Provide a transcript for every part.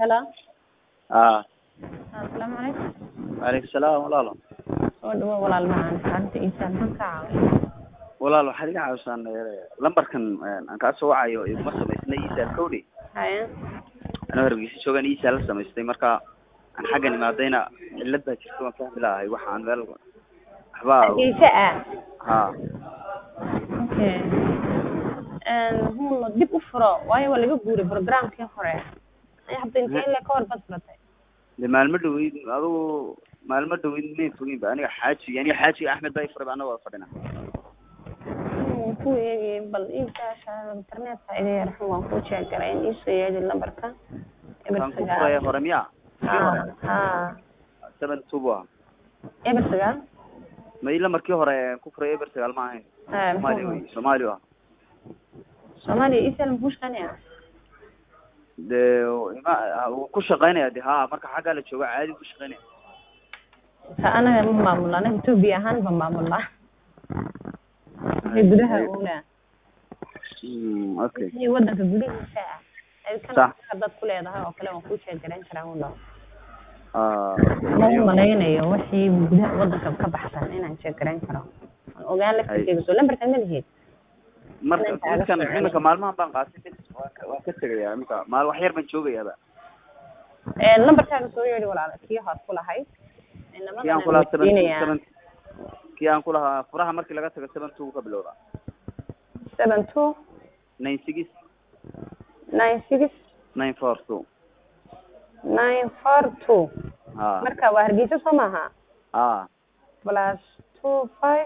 Hello. aa Assalaamu calaykum. waaleykum salaam walaalo Soo dhawow walaal macaan xaaladda Iisa maxaan kaa caawin? walaal waxaad iga caawisaan lambarkan aan kaa soo wacayo iguma samaysnay iisaal kowdhi Haye. anoo hargeysa joogaan iisaal la samaystay marka aan xaggan imaadayna cillad baa jirta waan fahmi lahay waxaan meel waxbaa Hargeysa ah. ha Okay. Een huun dib u furo waayo waa laga guuray programkii hore. Ay hadda intee ilaa ka hor bad furatay. de maalmo dhaweyd adigu maalmo dhaweyd may fogin ba aniga xaaji aniga xaaji axmed baa ifurayba anna waa fadhina Hmm, ku eegi bal iisaasha internetka iga yar xun waan kuu sheegalay in iisoo yeedi lambarka. Eber kan ku furaya sagaal. hore miya kii Ha hore ha. seven two bu ah Eber sagaal. ma ila markii hore ku furay eber sagaal ma ahayn Ha soomaali wey soomaali ah Soomaaliya Iisa ma ku shaqeynaya? de ima wuu ku shaqeynaya de ha marka xaggaa la jooga caadi ku shaqeynaya ta anaga ma maamulna anaga Ethiopia ahaan ba maamulnaa wixii gudaha oolaa Mm, okay wixii wadanka gudihiisa ah ay Sax. kana dad ku leedahay oo kale waan kuu sheegarayn karaa un dhaw Ah, ma okay. u malaynayo wixii gudaha wadanka ka baxsan inaan sheegarayn karo aan ogaan la Hay. kategiso lambarka ma lihid marka inaan kaaga midkan soo celin. iminka maalmahan baan qaatay bes waan ka waan ka tegaya iminka maal wax yar baan joogayaaba lambarkaaga soo yeedhi walaala kii hood ku lahayd kii aan kulahaa seven two seven kii aan kulahaa furaha markii laga tago seven two ka bilowda seven two nine six nine six nine four two nine four two ha marka waa hargeysa soo maaha ha plus two five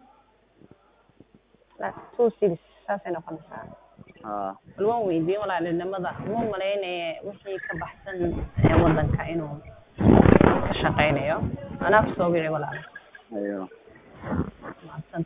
plus two six saasay noqonaysaa ha bal waan weydiiyey walaalinimada uma malaynaya wixii ka baxsan ee wadanka inuu ka shaqeynayo anaa kusoo wici walaal ayo mahadsan